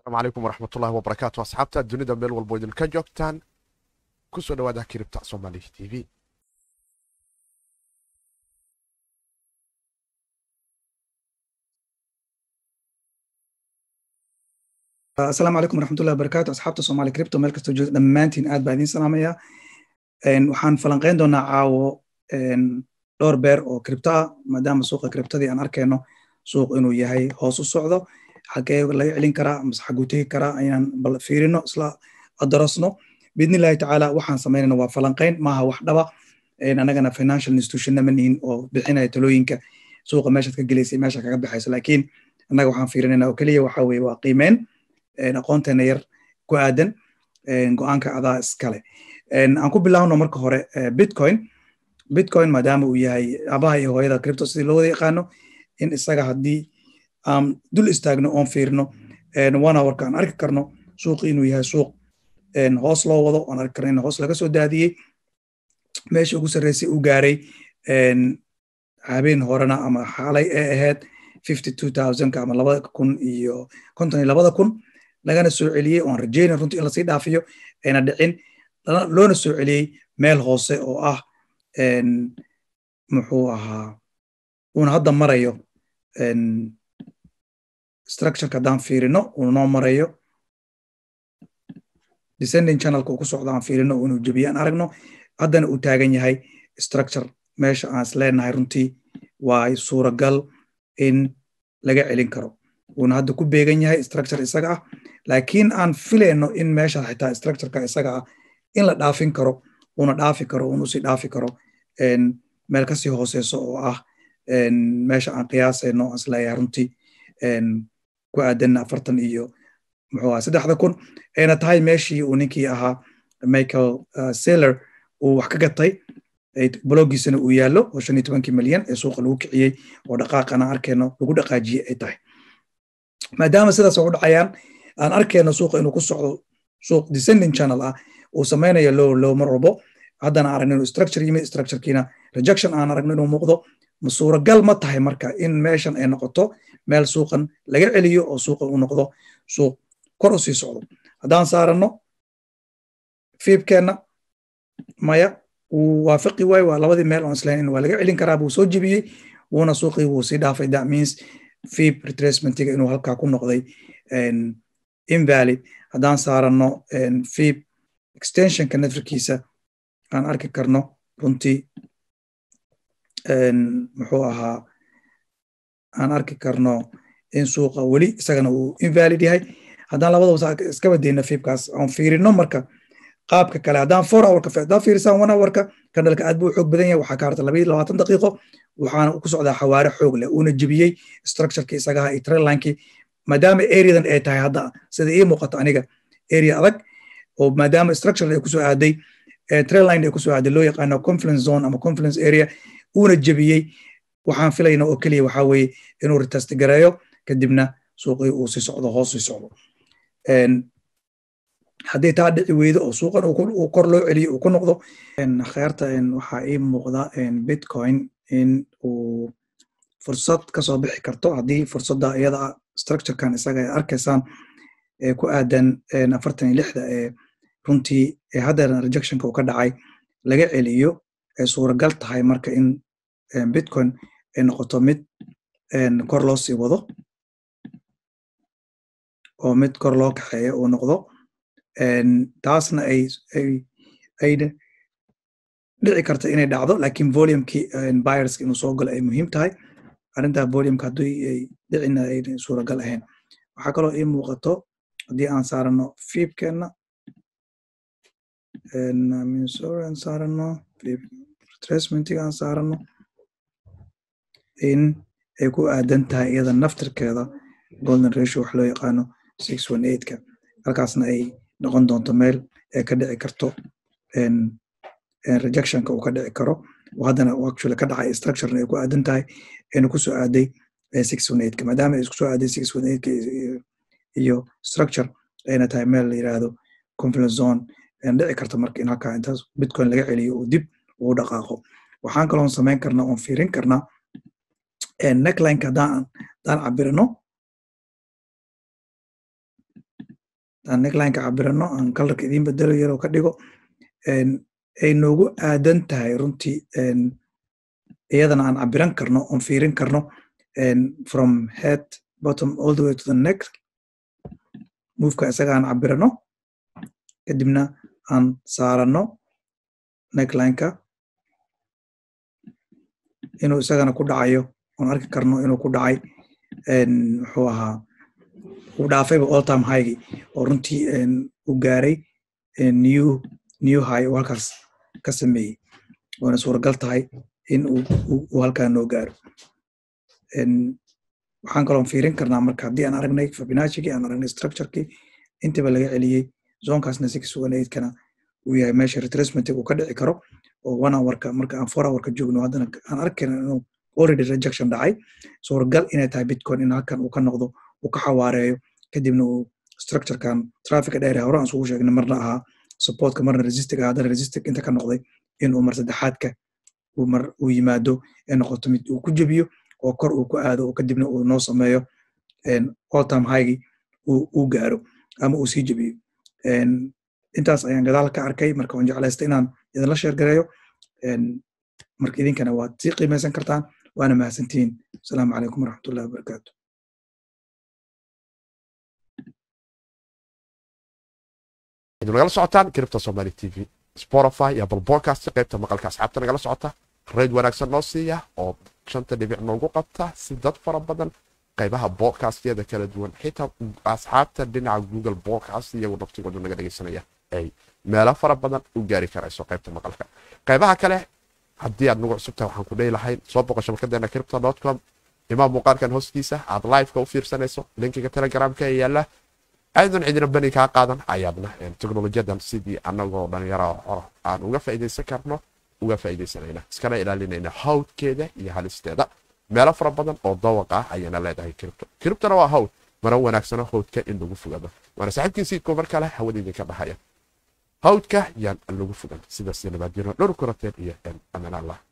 asalaamu calaykum waraxmatullahi wabarakaatu asxaabta dunida meel walbo idinka joogtaan kusoo dhawaada kiribta soomaaliya t v asalaamu calaykum waraxmatullahi wabarakaatu asxaabta soomaali cripto meel kastoo joogta dhammaantiin aad baa idiin salaamaya waxaan falanqayn doonaa caawo dhowr beer oo cripto ah maadaama suuqa criptadii aan arkayno suuq inuu yahay hoos u socdo xagee laga celin karaa mase xaguu tegi karaa ayaan bal fiirino isla adarasno biidnillahi tacaala waxaan samaynayna waa falanqayn maaha wax dhaba anagana financial institutionna ma nihin oo bixinaya talooyinka suuqa meeshaad ka gelaysay meesha kaga baxayso laakiin annaga waxaan fiirinayna oo keliya waxa weye waa qiimeyn aqoonteena yar ku aadan go-aanka adaa iskale aan ku bilaabno marka hore bitcoin bitcoin maadaama uu yahay abaha iyo hooyada cripto sidii loo wada yaqaano in isaga haddii aan dul istaagno oon fiirino one hourka aan arki karno suuqi inuu yahay suuq hoos loo wado aan arki karno in hoos laga soo daadiyey meesha ugu sarreysay uu gaaray habeen horena ama xaalay ee ahayd fifty two thousandka ama labada kun iyo konton iyo labada kun lagana soo celiyey oan rajayna runtii in lasii dhaafiyo ayna dhicin loona soo celiyey meel hoose oo ah muxuu ahaa uuna hadda marayo structureka haddaan fiirino uuna noo marayo descending channelka uu ku socdo aan fiirino inuu jebiye aan aragno haddana uu taagan yahay structure meesha aan is leenahay runtii waa suuragal in laga celin karo uuna hadda ku beegan yahay structure isaga ah laakiin aan filayno in meesha xitaa structureka isaga ah in la dhaafin karo uuna dhaafi karo uuna usii dhaafi karo meel kasii hooseyso oo ah meesha aan qiyaasayno aan isleeyahay runtii ku aadan afartan iyo muxuu aha saddexda kun ayna tahay meeshii uu ninkii ahaa michael saylor uu wax ka gatay blogiisana uu yaallo oo shan iyo tobankii milyan ee suuqa lagu kiciyey oo dhaqaaqana arkayno lagu dhaqaajiyey ay tahay maadaama sidaas ugu dhacayaan aan arkayno suuqa inuu ku socdo suuq descending channel ah uu samaynayo low low mar walbo haddana aragno inuu structure yimid structurekiina rejection aan aragno inuu muuqdo ma suuragal ma tahay marka in meeshan ay noqoto meel suuqan laga celiyo oo suuqan uu noqdo suuq kor u sii socdo haddaan saaranno fiibkeenna maya wuu waafaqi waayo waa labadii meel oon islayn in waa laga celin karaa buu soo jebiyey wuuna suuqii wuu sii dhaafay that means fib retracementiga inuu halkaa ku noqday invalid haddaan saaranno fib extensionka networkiisa aan arki karno runtii muxuu ahaa aan arki karno in suuqa weli isagana uu invalid yahay haddaan labadaba iska badeyno fibkaas aan fiirino marka qaabka kale haddaan four hourka haddaan fiirisaan one hourka kandhalka aad buu xoog badan yahay waxaa ka harta labaiyo labaatan daqiiqo waxaana ku socdaa xawaare xoog leh uuna jebiyey structureki isagaha iyo trailinekii maadaama areadan ay tahay hadda sida ii muuqato aniga area adag oo maadaama structure ay kusoo aaday trailine ay kusoo aaday loo yaqaano confluence zone ama confluence area uuna jebiyey waxaan filayna oo keliya waxaa weeye inuu retest gareeyo kadibna suuqii uu sii socdo hoos sii socdo haddii taa dhici weydo oo suuqan uu kor loo celiyo uu ku noqdo kheerta waxaa ii muuqda bitcoin in uu fursad kasoo bixi karto haddii fursadda iyada structurekan isaga ay arkaysaan ee ku aadan afartan iyo lixda ee runtii ee haddana rejectionka uu ka dhacay laga celiyo ay suuragal tahay marka in bitcoin ay noqoto mid kor loo sii wado oo mid kor loo kaxeeyo uu noqdo taasna ay ay dhici karta inay dhacdo lakin volumekii buyerska inuu soo galo ay muhiim tahay arrintaa volumeka haddii ay dhicina ay suuragal ahayn waxaa kaloo ii muuqato haddii aan saarano fiibkeenna aan saarano retracementiga aan saarano in ay ku aadan tahay iyada naftirkeeda golden ratio wax loo yaqaano six one eightka halkaasna ay noqon doonto meel ee ka dhici karto rejectionka uu ka dhici karo haddana actually ka dhacay structurena ay ku aadan tahay ayna ku soo aaday six one eightka maadaama ay isku soo aaday six one eightka iyo structure ayna tahay meel la yiraahdo confluence zone ayna dhici karta marka in halkaa intaas bitcoin laga celiyo uu dib uu dhaqaaqo waxaan kaloon samayn karnaa oon fiirin karnaa necklineka haddaan haddaan cabirino aan necklineka cabirano aan kalarka idiin bedelo yaroo ka dhigo ay noogu aadan tahay runtii iyadana aan cabiran karno oon fiirin karno from head bottom all the way to the neck moveka isaga aan cabirano kadibna aan saarano necklineka inuu isagana ku dhacayo oon arki karno inuu ku dhacay muxuu ahaa uu dhaafayba all time highgi oo runtii u gaaray new new high uu halkaas ka sameeyey waana suuragal tahay in uu halkaa noo gaaro waxaan kaloon fiirin karnaa marka haddii aan aragnay fabinachigii aan aragnay structurekii intiba laga celiyey zonkaasna six one eigtkana uu yahay meesha retracementiga uu ka dhici karo oo one hourka marka aan four hourka joogno haddana aan arkayna inuu already rejection dhacay suuragal inay tahay bitcoin in halkan uu ka noqdo uu ka xawaareeyo kadibna uu structurekan traffica dheer hore aan isugu sheegnay marna ahaa supportka marna resistiga haddana resistig inta ka noqday inuu mar saddexaadka mar uu yimaado ee noqoto mid uu ku jebiyo oo kor uu ku aado oo kadibna uu noo sameeyo all time highgi uu gaaro ama uu sii jebiyo intaas ayaan gadaal ka arkay marka waan jeclaysta inaan idinla sheergareeyo marka idinkana waad sii qiimaysan kartaan waana mahadsantihiin asalaamu calaykum waraxmatullahi wabarakaatu idin nagala socotaan kiribta somali t v spotify iyo apple podcast qaybta maqalka asxaabta nagala socota rayd wanaagsan noo siiya oo shanta dhibic noogu qabta si dad fara badan qaybaha bodcastyada kala duwan xitaa asxaabta dhinaca google podcast iyagu naftigoodu naga dhegaysanaya ay meelo fara badan u gaari karayso qaybta maqalka qaybaha kale haddii aad nagu cusubtahay waxaan ku dhehi lahayn soo boqo shabakadeena cripto com imaam muuqaalkan hoostiisa aad liveka u fiirsanayso linkiga telegramka ee yaala aydan cidina bani kaa qaadan ayaadna teknolojiyadan sidii anagoo dhalinyaro aan uga faa'iidaysan karno uga faa'iidaysanayna iskana ilaalinayna hawdkeeda iyo halisteeda meelo fara badan oo dawaq ah ayaana leedahay kiribto kiribtona waa hawd mana wanaagsano hawdka in lagu fogado waana saaxiibkii siidkoo mar kale hawada idinka dhahaya hawdka yaan lagu fogan sidaas nabadgeno dhowr kurateen iyo amaan allah